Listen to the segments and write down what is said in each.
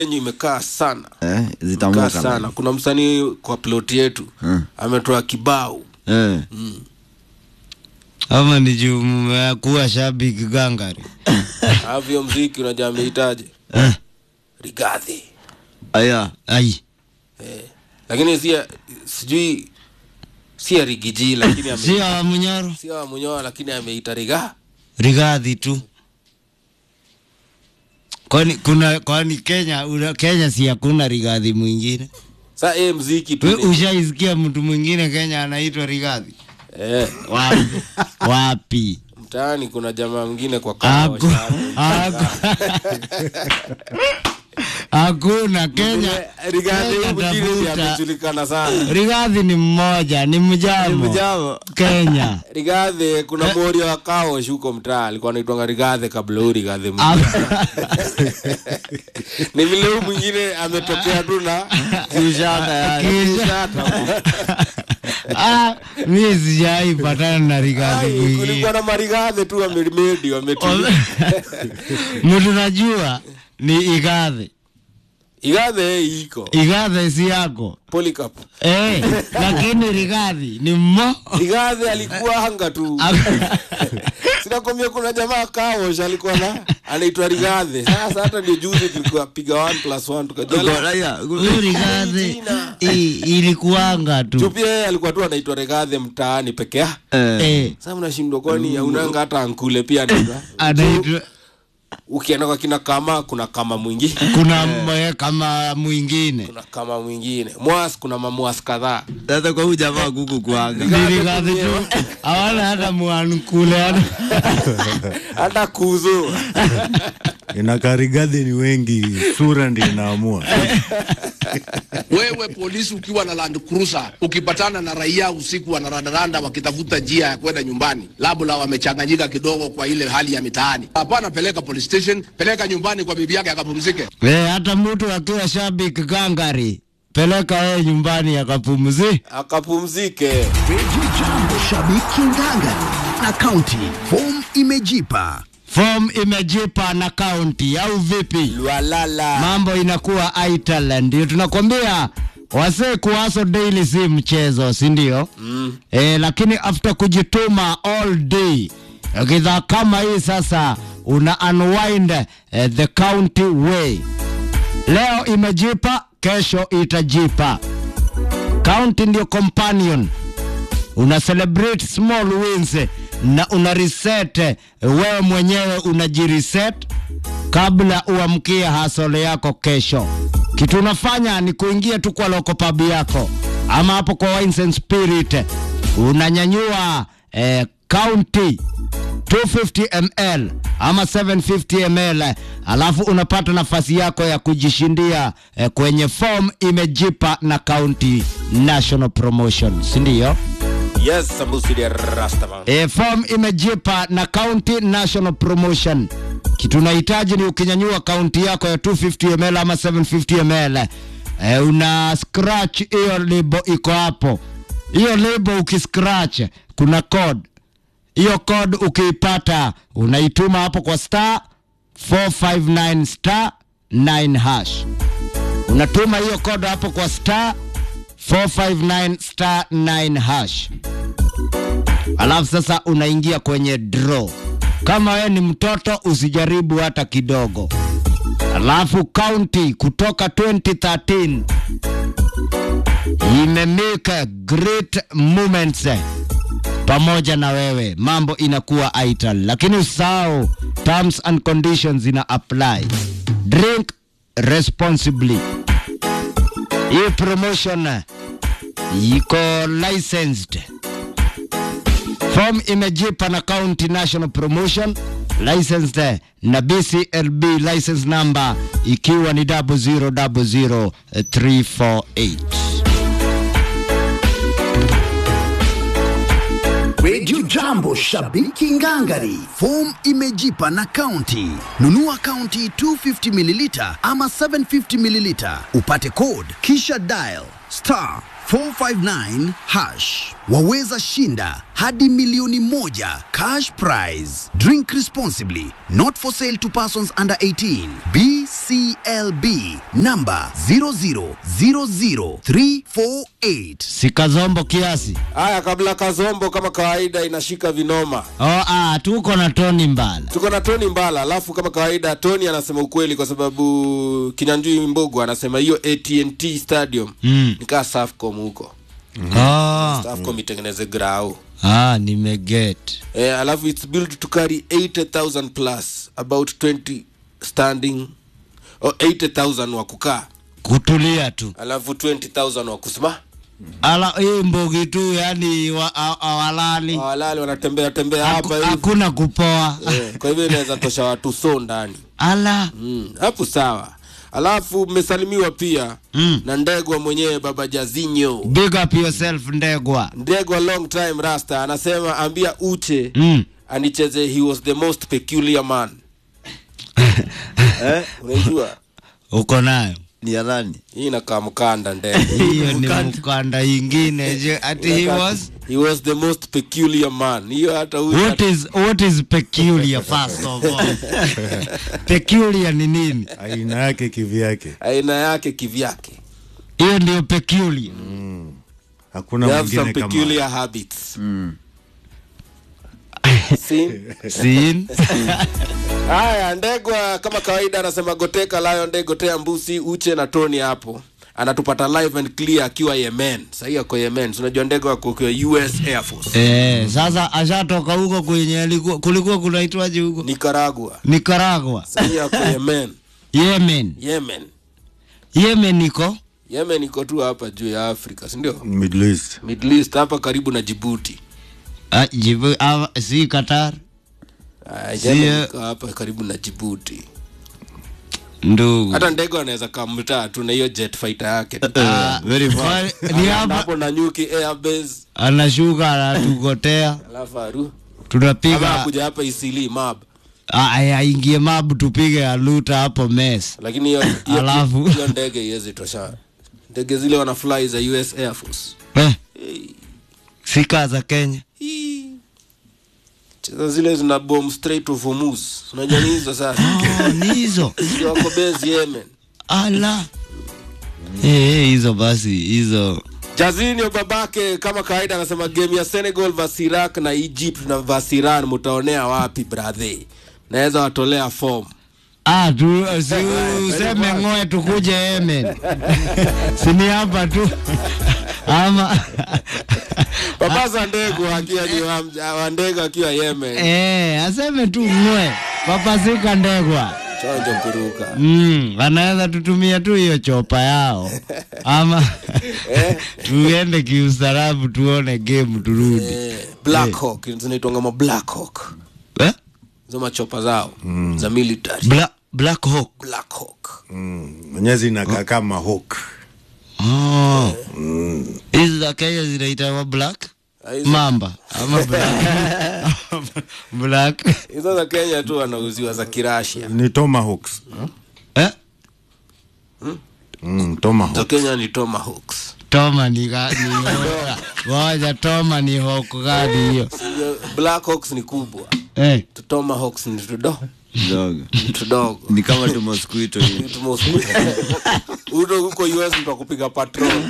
yenyu imekaa sana eh, imekaa zitamuka sana kuna msanii kwa ploti yetu Mm. ametoa kibao eh. ama ni juu mmekuwa shabiki gangari avyo mziki unajua amehitaji eh. rigadhi aya ai lakini sia sijui sia rigiji lakini ame- sio wa munyoro sia wa munyoa lakini ameita riga rigadhi tu kwani kuna kwani kenya una, kenya si hakuna rigadhi mwingine sa e mziki tu We ni- ushaisikia mtu mwingine kenya anaitwa rigadhi eh, wapi wapi mtaani kuna jamaa mwingine kwa kahawa Haku- shabu. haku- hakuna kenya rigadhi Kenya mwingine ndiye tafuta. amejulikana sana rigadhi ni mmoja ni mjamo mjamo. kenya rigadhi kuna morio wa kao shuko mtaa alikuwa anaitwanga rigadhi kabla huu rigadhi mwingine ni vile huu mwingine ametokea tu na kiushata yani Kisha- Ah, mi sijaipatana na rigadhi Ai, mwingine kulikuwa na marigadhi tu wamemedi wametulia mtu najua ni igadhi igadhi iko igadhi si yako polycarp eh, lakini rigadhi ni mmo rigadhi alikuwa anga tu sinakwambia kuna jamaa kaosh alikuwa na anaitwa rigadhi sasa hata ndio juzi tulikuwa piga 1 plus 1 tukajua Aya, huyu rigadhi Jina. i- ilikuanga tu tu pia yeye alikuwa tu anaitwa rigadhi mtaani peke yake eh, eh, sasa mnashindwa kwani haunanga hata ankule pia anaitwa anaitwa ukienda kwa kina kama kuna kama mwingine kuna mwe kama mwingine kuna kama mwingine mwas kuna mamwas kadhaa sasa kwa huyu jamaa kuku kuanga ni rigadhi tu hawana hata mwankule hata kuzo inakarigadhi ni wengi sura ndi inaamua Wewe polisi ukiwa na Land Cruiser ukipatana na raia usiku wanarandaranda wakitafuta njia ya kwenda nyumbani, labda wamechanganyika kidogo kwa ile hali ya mitaani, hapana, peleka police station, peleka nyumbani kwa bibi yake akapumzike. Eh, hata mtu akiwa shabiki gangari peleka yeye nyumbani akapumzi. akapumzike Radio Jambo Shabiki Ngangari na kaunti form imejipa. Form imejipa na kaunti au vipi? lwalala Mambo inakuwa ital, ndio tunakwambia wasee kuwaso daily si mchezo, si ndio? Mm. E, lakini after kujituma all day kidhaa kama hii sasa una unwind eh, the county way. Leo imejipa, kesho itajipa. County ndio companion una celebrate small wins na una reset eh, wewe mwenyewe unajireset kabla uamkie hasole yako kesho. Kitu unafanya ni kuingia tu kwa loko pub yako ama hapo kwa Wines and Spirit, unanyanyua eh, county 250 ml ama 750 ml, alafu unapata nafasi yako ya kujishindia eh, kwenye form imejipa na county national promotion, si ndio? yes sambusi ya rastaman E, form imejipa na county national promotion. Kitu unahitaji ni ukinyanyua kaunti yako ya 250 ml ama 750 ml e, una scratch hiyo lebo iko hapo. Hiyo lebo ukiscratch kuna code. Hiyo code ukiipata unaituma hapo kwa star 459 star 9 hash. Unatuma hiyo code hapo kwa star 459 star 9 hash alafu sasa unaingia kwenye draw. Kama wewe ni mtoto usijaribu hata kidogo. Alafu county kutoka 2013 imemake great moments pamoja na wewe, mambo inakuwa ital, lakini usahau terms and conditions ina apply. Drink responsibly. Hii promotion iko licensed Form imejipa na County National Promotion licensed na BCLB license number ikiwa ni 0000348. Radio Jambo Shabiki Ngangari. Form imejipa na kaunti. Nunua kaunti 250 mililita ama 750 mililita. Upate code kisha dial star 459 hash. Waweza shinda hadi milioni moja cash prize. Drink responsibly. Not for sale to persons under 18. BC BCLB namba 0000348. sikazombo kiasi haya kabla kazombo kama kawaida inashika vinoma oh, ah, tuko na toni mbala tuko na tony mbala alafu kama kawaida tony anasema ukweli kwa sababu kinyanjui mbogo anasema hiyo atnt stadium mm. nikaa safcom huko ah, safcom itengeneze grau ah, nimeget eh, alafu its built to carry 80000 plus about 20 standing oh, 80000 wa kukaa kutulia tu alafu 20000 wa kusimama ala hii mbogi tu yani wa, a- awalali walali wanatembea tembea Haku- hapa hivi hakuna kupoa eh, kwa hivyo inaweza tosha watu so ndani ala Mm, hapo sawa alafu mmesalimiwa pia Mm. na ndegwa mwenyewe baba jazinyo big up yourself ndegwa ndegwa long time rasta anasema ambia uche mm. anicheze he was the most peculiar man Eh? unajua uko nayo Ni ya nani? hii inakaa mkanda ndege hiyo ni mkanda ingine je ati he was he was the most peculiar man hiyo hata huyu what is what is peculiar first of all peculiar ni nini aina yake kivyake aina yake kivyake hiyo ndio peculiar hakuna they have some mwingine kama peculiar habits Mm. See? sin haya ndegwa kama kawaida anasema goteka layo nde gotea mbusi uche na tony hapo anatupata live and clear akiwa yemen sahii ako yemen Si unajua ndegwa ako kwa us air force eh, sasa ashatoka huko kwenye alikuwa- kulikuwa kunaitwaje huko nicaragua nicaragua sahii ako yemen yemen yemen yemen iko yemen iko tu hapa juu ya afrika sindio Middle East. middle east hapa karibu na jibuti ah, jibu, ah, si qatar Ah, Si, Yemen eh, iko hapa karibu na jibuti ndugu hata ndege anaweza kamtaa tu na hiyo jet fighter yake tu. Ah, very far. wa- ni Anaenda hapa hapo na nyuki airbase anashuka anatugotea alafu aru ama tunapiga kuja hapa isili mab Ah, aya, aingie mabu tupige aluta hapo mes lakini hiyo hiyo- Alafu. hiyo ndege iwezi tosha ndege zile wana fly za us air force eh. sika za kenya Hii. cheza zile zina bomb straight of Hormuz unajua ni hizo sasa oh, ni hizo Ndio wako base yemen ala Eh, eh, hizo basi hizo Jazinho babake kama kawaida anasema game ya Senegal vs Iraq na Egypt na vs Iran mtaonea wapi brother naweza watolea form ah, tu, si useme ngoe tukuje yemen sini hapa tu ama Papa za ndegu akiwa ni wa- wa ndegu akiwa Yemen eh, aseme tu ngwe papasika ndegwa chonjo kuruka mm, anaweza tutumia tu hiyo chopa yao ama tuende kiustarabu tuone game turudi eh, Black Hawk zinaitwa kama Black Hawk eh? hizo machopa zao za military Bla Black Hawk Black Hawk mwenyewe zinakaa kama hook Oh. hizi za Kenya zinaitwa black Ah, hizo- mamba ama black black hizo za Kenya tu wanauziwa za Kirashia ni tomahawks eh? mm, za tomahawk Kenya ni Tomahawks Toma ni ga- ni hoka. Ngoja Toma ni hoko gani hiyo Hiyo Black Hawks ni kubwa eh? Tu Tomahawks ni tudo Dogo. ni tudogo Ni kama tu mosquito hivi. uto huko us mtakupiga patrol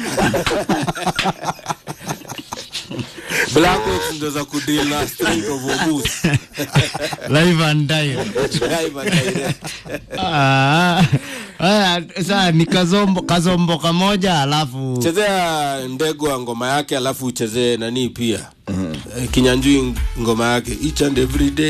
Black Hawks ndo za kudeal na Strait of Hormuz live and direct Live and direct. Ah, haya, sasa ni kazombo kazombo kamoja alafu chezea ndegwa ngoma yake alafu uchezee nani pia Eh, kinyanjui ngoma yake each and every day